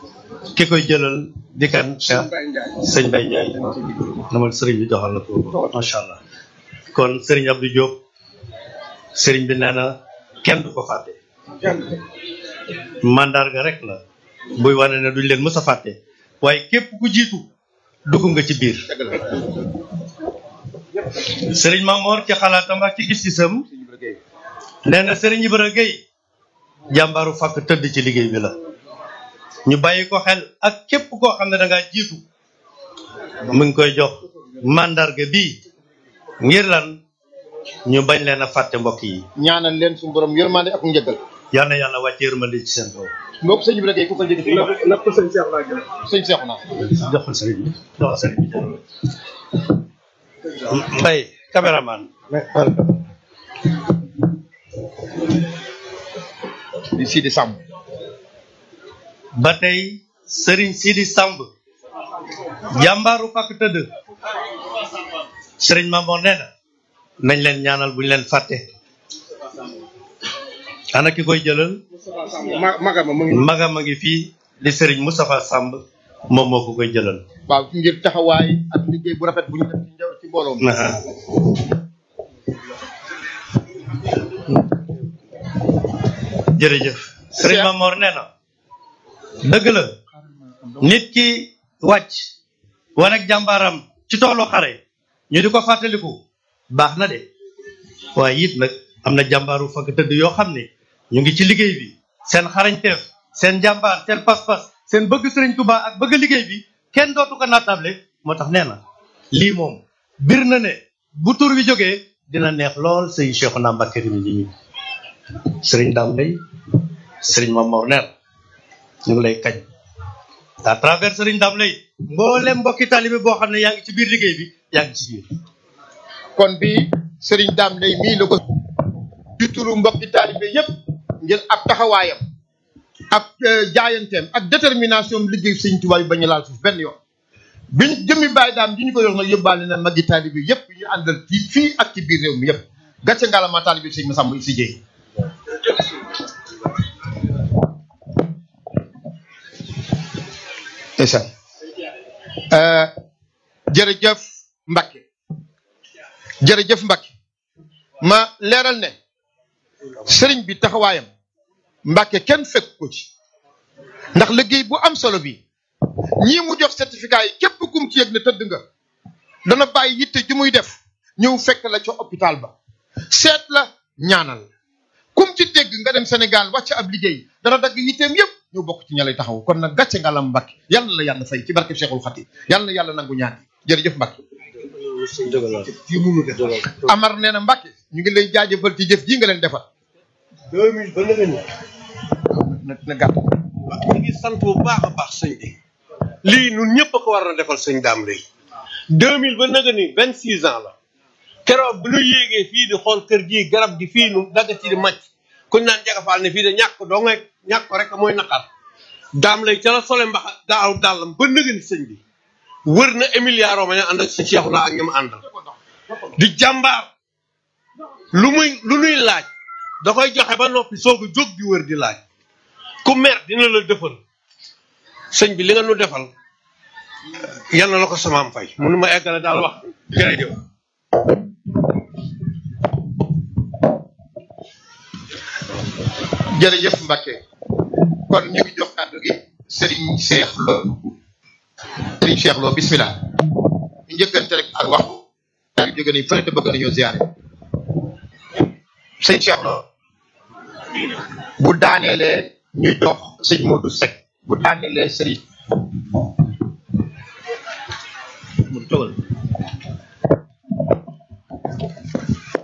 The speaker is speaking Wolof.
ki koy jëlal di kan Cheikh sëñ Baye Ndiaye namal sëriñ bi joxal la ko macha allah kon sëriñ Abdou Diop sëriñ bi nee na kenn du ko fàtte mandarga rek la buy wane ne duñ leen mës a fàtte waaye képp ku jiitu dugg nga ci biir sëriñ Mamor ci xalaatam ak ci gis-gisam nee na sëriñ Ibra Gueye jàmbaaru fàkk tëdd ci liggéey bi la ñu bàyyi ko xel ak képp koo xam ne da ngaa jiitu mu ngi koy jox mandarga bii ngir lan ñu bañ leen a fàtte mbokk yi ñaanal leen suñu borom yërmande ak njëggal yal na yàlla wàcce yërmande ci seen kaw mbokk sëñ bi rek ku ko jëg fi lépp sëñ Cheikh laa jël. sëñ Cheikh na joxal sëriñ bi joxal sëriñ bi mbay caméraman di Sidi Samb ba tey sëriñ Sidi Samb jàmbaaru fàkk tëdd sëriñ Mamour nee na nañ leen ñaanal buñ leen fàtte ana ki koy jëlal ma magama mu ngi. magam a ngi fii di sëriñ Moustapha Samb moom moo ko koy jëlal waaw ngir taxawaay ak liggéey bu rafet bu ñu def ci njaw ci mbooloo mi Aha. jërëjëf sëriñ Cheikh. Mamor nee na dëgg la nit ki wàcc wane ak jàmbaaram ci toolu xare ñu di ko fàttaliku baax na de waaye it nag am na jàmbaaru fakk tëdd yoo xam ne ñu ngi ci liggéey bi seen xarañteef seen jàmbaar seen pas-pas seen bëgg sëriñ Tuubaa ak bëgg liggéey bi kenn dootu ko naatable moo tax nee na lii moom bir na ne bu tur bi jógee dina neex lool sëñ Cheikhouna Mbacké mi ñi sëriñ Dame Lay sëriñ Mamor Ner ñu ngi lay kañ à travers sëriñ Dame Lay mboolem mbokki talibé boo xam ne yaa ngi ci biir liggéey bi yaa ngi ci biir kon bi sëriñ Dame Lay mii la ko di turu mbokki taalibe yépp ngir ak taxawaayam ak euh, jaayanteem ak détermination liggéey sëñ Tuubaa yi bañ a laal suuf benn yoon biñ jëmmi bàyyi daam di ñu ko yor nag yóbbaale na magi taalibe yépp ñu àndal ci fii ak ci biir réew mi yépp gàcce ngaalama taalibe sëñ Massamba si jéey ndeysaan Euh, jërëjëf Mbacke jërëjëf Mbacke ma leeral ne sëriñ bi taxawaayam Mbacke kenn fekk ko ci ndax liggéey bu am solo bi ñii mu jox certificat yi képp kum ci yëg ne tëdd nga dana bàyyi yitte ju muy def ñëw fekk la ca hôpital ba seet la ñaanal kum ci dégg nga dem Sénégal wàcc ab liggéey dana dagg yitteem yëpp ñëw bokk ci ña lay taxaw kon nag gàcce ngalam Mbacke yàlla na la yàlla fay ci barke Cheikhul Khatim yàlla na yàlla nangu ñaan yi jërëjëf Mbacke Amar nee na Mbacke ñu ngi lay jaajëfal ci jëf ji nga leen defal. 2000 ba léegi nii. na na gàtt. ñu ngi sant bu baax a baax sëñ bi lii ñun ñëpp a ko war a defal sëñ Dame Lay 2000 ba naga ni 26 ans la keroog bu ñu yéegee fii di xool kër gii garab gi fii nu dagga ci di màcc kuñ naan jagafaal ne fii de ñàkk doo ngay ñàkk ko rek mooy naqar Dame Lay ca la sole mbax daaw dàllam ba naga ni sëñ bi wër na Emilia Romagna ànd ak si Cheikh naa ak ñi mu àndal di jàmbaar lu muy lu nuy laaj da koy joxe ba noppi soog a jóg di wër di laaj ku mer dina la defal sëñ bi li nga nu defal yal na la ko samaam fay mënu ma eggale daal wax jërëjëf jërëjëf Mbacke kon ñu ngi jox kàddu gi Serigne Cheikh Lo Serigne Cheikh Lo bismillah ñu njëkkante rek ak waxtu yaa ngi jóge nii fële te bëgg nañoo ziare sëñ Cheikh Lo bu daaneelee ñu jox sëñ Modou Seck bu daaneelee Serigne mu toogal